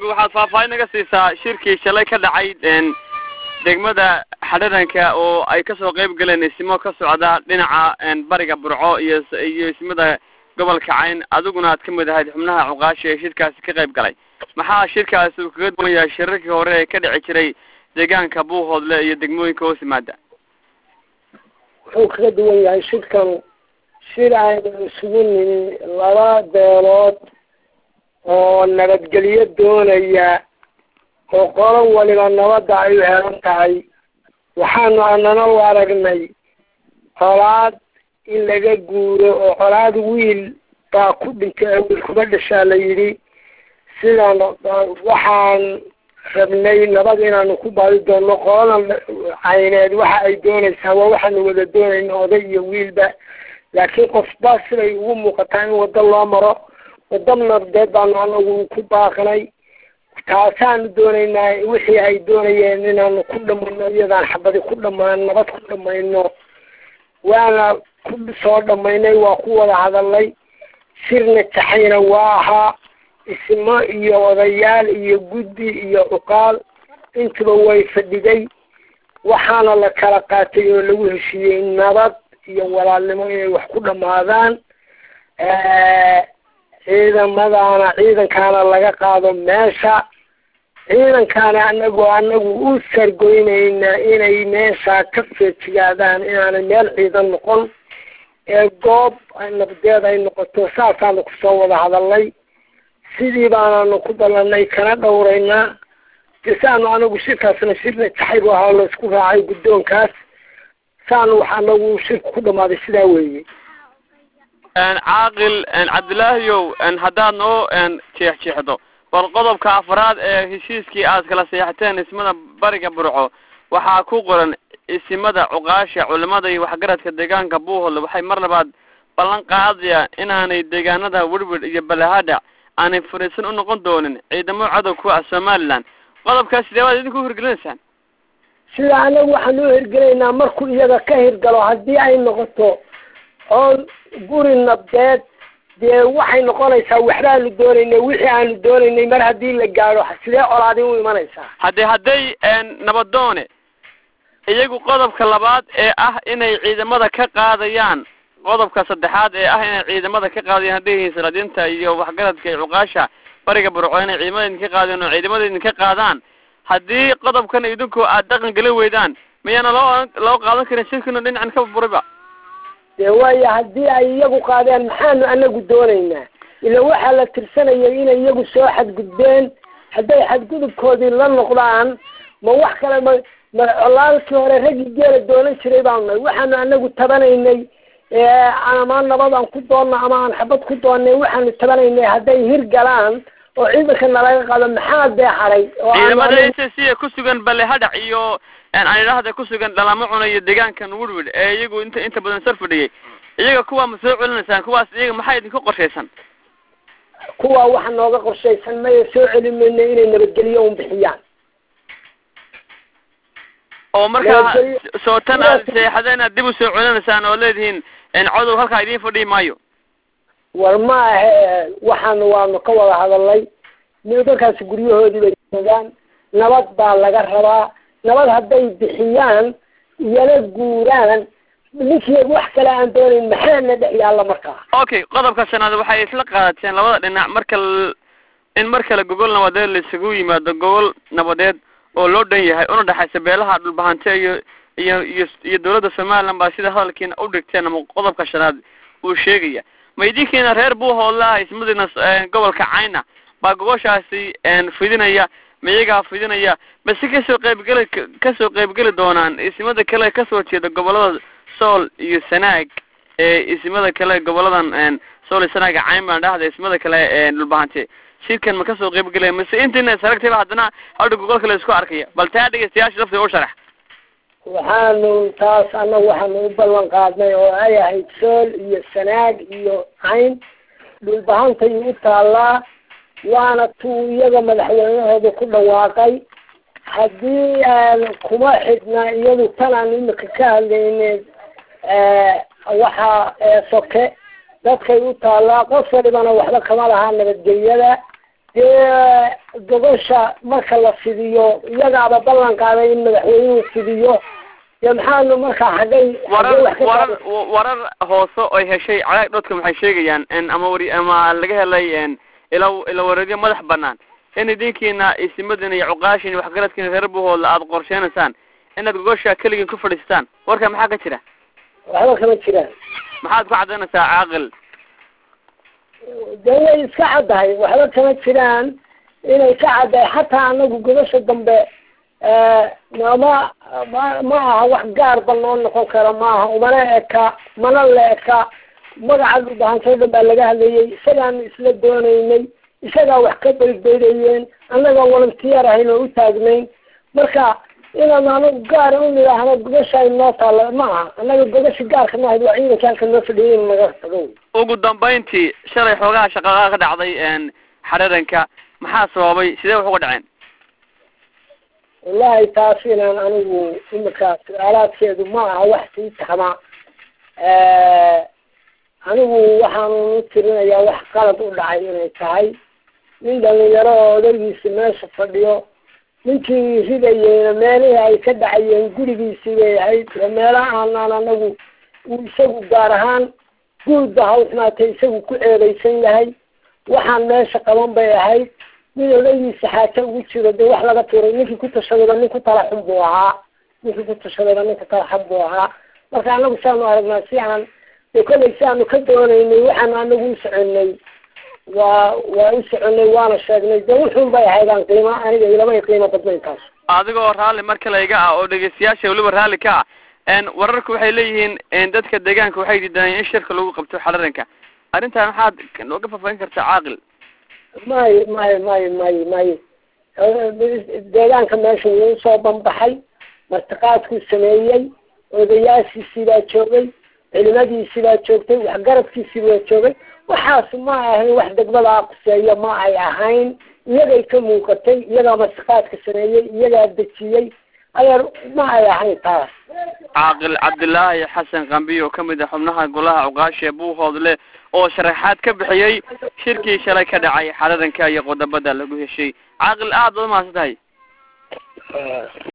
caaqil waxaad faahfaahin naga siisaa shirkii shalay ka dhacay degmada xadharanka oo ay kasoo qeyb galeen isimo ka socda dhinaca bariga burco iyo iyo ismada gobolka cayn adiguna aad ka mid ahayd xubnaha cuqaasha ee shirkaasi ka qayb galay maxaa shirkaasi uu kaga duwan yahay shirarkii hore ee ka dhici jiray deegaanka buuhoodle iyo degmooyinka hoos yimaada wuxuu kaga duwan yahay shirkan shir aynu isugu nimi laba beelood oo nabadgelyo doonaya oo qolo waliba nabadda ay u helan tahay waxaanu anana u aragnay colaad in laga guuro oo colaad wiil baa ku dhintay wiil kuma dhashaa la yidhi sidaan waxaan rabnay nabad inaanu ku baadi doonno qolada cayneed waxa ay doonaysaa waa waxaanu wada doonayna oday iyo wiilba laakiin qofba siday ugu muuqataa in waddo loo maro waddo nabdeed baanu anagu ku baaqnay taasaanu doonaynaa wixii ay doonayeen inaanu ku dhamayno iyadaan xabadi ku dhamaan nabad ku dhamayno waana ku soo dhamaynay waa ku wada hadalnay sirna taxayna waa ahaa ismo iyo odayaal iyo guddi iyo cuqaal intuba way fadhiday waxaana la kala qaatay oo lagu heshiiyey nabad iyo walaalnimo inay wax ku dhamaadaan ciidamadaana ciidankaana laga qaado meesha ciidankaana anagoo anagu u sargoynaynaa inay meesha ka feejigaadaan inaanay meel ciidan noqon ee goob nabdeed ay noqoto saasaanu kusoo wada hadalnay sidii baanaanu ku ballanay kana dhowraynaa de saanu anagu shirkaasna shirna taxaybu ahaa laysku raacay guddoonkaas saanu wax anagu shirku ku dhamaaday sidaa weeye caaqil cabdilaahiyow haddaad noo jeex jeexdo bal qodobka afraad ee heshiiskii aad kala seexateen ismada bariga burco waxaa ku qoran isimada cuqaasha culimada iyo waxgaradka deegaanka buuhoodle waxay mar labaad ballan qaadayaan inaanay deegaanada werwer iyo balahadhac aanay fariisan u noqon doonin ciidamo cadow ku ah somaliland qodobkaas sidee baad idinku hirgelinaysaan sida anagu waxaan u hirgelaynaa markuu iyaga ka hirgalo haddii ay noqoto oo guri nabdeed dee waxay noqonaysaa waxbaanu doonaynay wixii aanu doonaynay mar haddii la gaadho sidee colaadi u imanaysaa haddee hadday nabadoone iyagu qodobka labaad ee ah inay ciidamada ka qaadayaan qodobka saddexaad ee ah inay ciidamada ka qaadayaan hadday yihiin salaadiinta iyo waxgaradka iyo cuqaasha bariga burco inay ciidamada idinka qaadeen oo ciidamada idinka qaadaan haddii qodobkan idinku aad dhaqan gelin weydaan miyaana loo loo qaadan karin shirkinu dhinacan ka buriba dee waayo haddii ay iyagu qaadeen maxaanu anagu doonaynaa ila waxaa la tirsanayay inay iyagu soo xadgudbeen hadday xadgudubkoodii la noqdaan ma wax kale ma ma colaalkii hore raggii geela doonan jiray baanu nahay waxaanu anagu tabanaynay ama nabad aan ku doonno ama aan xabad ku doonnay waxaanu tabanaynay hadday hirgalaan oo ciidanka nalaga qaado maxaa dee haray ciidamada s c ee ku sugan balehadhac iyo aan idhaahda ku sugan dhalamo cuna iyo deegaankan werwer ee iyagu inta inta badan sar fadhiyay iyaga kuwaa ma soo celinaysaan kuwaas iyaga maxaa idinka qorshaysan kuwaa waxa nooga qorshaysan maya soo celin mayno inay nabadgelyo un bixiyaan oo markaa sootan aad seexadeen aad dib u soo celinaysaan oo leedihiin codow halkaa idiin fadhiyi maayo war ma ahe waxaanu waanu ka wada hadalnay nimankaasi guryahoodii bay joogaan nabad baa laga rabaa nabad hadday bixiyaan iyana guuraan ninkii wax kale aan doonayn maxaana dhex yaalla markaa okay qodobka shanaad waxay isla qaadateen labada dhinac marka in mar kale gogol nabadeed laisugu yimaado gogol nabadeed oo loo dhan yahay una dhexaysa beelaha dhulbahante iyo iyo iyo iyo dawladda somaliland baa sida hadalkiina u dhigteen ama qodobka shanaad uu sheegaya ma idinkiina reer buuhoodlaha ismadiina gobolka cayna baa gogoshaasi fidinaya ma iyagaa fidinaya base kasoo qaybgeli kasoo qaybgeli doonaan ismada kale kasoo jeeda gobolada sool iyo sanaag ee ismada kale goboladan sool iyo sanaaga cayn baan dhahda ismada kale dhulbahante shirkan ma kasoo qaybgelaya mase intiina saragtayba haddana hadha gogolka la isku arkaya bal taa dhegeystayaasha laftiga u sharax waxaanu taas annagu waxaanu u ballan qaadnay oo ay ahayd sool iyo sanaag iyo cayn dhulbahantay u taallaa waana tuu iyaga madaxweynahooda ku dhawaaqay haddii kuma xidhna iyadu tan aan imika ka hadlayne waxa soke dadkay u taallaa qof walibana waxba kama lahaa nabadgelyada dee gogosha marka la fidiyo iyagaaba ballan qaaday in madaxweynuhu fidiyo dee maxaanu markaa xaggay warar xaggay wax ka warar qaada- warar hoose oy heshay cagaag dhodka maxay sheegayaan n ama wari ama laga helay n ila ila wareedyo madax banaan in idinkiina isimadina iyo cuqaashin iyo waxgaradkiina reer buhooda aada qorsheynaysaan inaad gogosha keligiin ku fadhiistaan warka maxaa ka jira waxba kama jiraan maxaad ku cadaynaysaa caaqil dee way iska caddahay waxba kama jiraan inay ka caddahay xataa anagu gobasha dambe mama ma ma aha wax gaarba noo noqon kara maaha umana eka mana la eka magaca dhulbahantoo dhan baa laga hadlayay isagaanu isla doonaynay isagaa wax ka baybaydayeen annagaa volunteer ahayn oo u taagnayn marka inaanu anagu gaara u nidhaahno gobasha ay noo taalla ma aha annaga gobasha gaarka maahayd waa ciidanka halka noo fadhiyay inu naga tago ugu dambayntii shalay xoogaha shaqaqaa ka dhacday n xararanka maxaa sababay sidee wax uga dhaceen wallahi taas inaan anigu imika su-aalaadkeedu ma aha wax sii taxma anigu waxaanu u tirinayaa wax qalad u dhacay inay tahay nin dhalinyaro oo odaygiisi meesha fadhiyo ninkii ridayeyna meelihii ay ka dhacayeen gurigiisii bay ahayd oo meelaha aanaan anagu uu isagu gaar ahaan guudba hawsnaatay isagu ku eedeysan yahay waxaan meesha qaban bay ahayd nin odaygiisa xaajo ugu jiro dee wax laga tuuray ninkii ku tashadayba nin ku tala xun buu ahaa ninkii ku tashadayba nin ku tala xun buu ahaa marka anagu saanu aragnaa si aan dee kollay si aanu ka doonaynay waxaanu anagu u soconay waa waa u soconay waana sheegnay dee wuxuun bay ahayd aan qiimo aniga ilamay qiimo badnayn taas adigoo raalli mar kale iga ah oo dhegeystayaasha weliba raalli ka ah n wararku waxay leeyihiin n dadka deegaanka waxay diidanayeen in shirka lagu qabto xararanka arrintan maxaad nooga faahfaahin kartaa caaqil mayo mayo mayo mayo mayo deegaanka meesha wuu usoo banbaxay martiqaadkuu sameeyey odayaashiisii baa joogay culimadiisii baa joogtay waxgaradkiisii baa joogay waxaas ma ahayn wax degmada quseeya ma ay ahayn iyagay ka muuqatay iyagaa martiqaadka sameeyey iyagaa dejiyey adeer ma ay ahayn taas caaqil cabdilaahi xasan kambi oo kamid ah xubnaha golaha cuqaasha ee buuhoodle oo sharaxaad ka bixiyey shirkii shalay ka dhacay xararanka iyo qodobada lagu heshay caaqil aad baad umahadsan tahay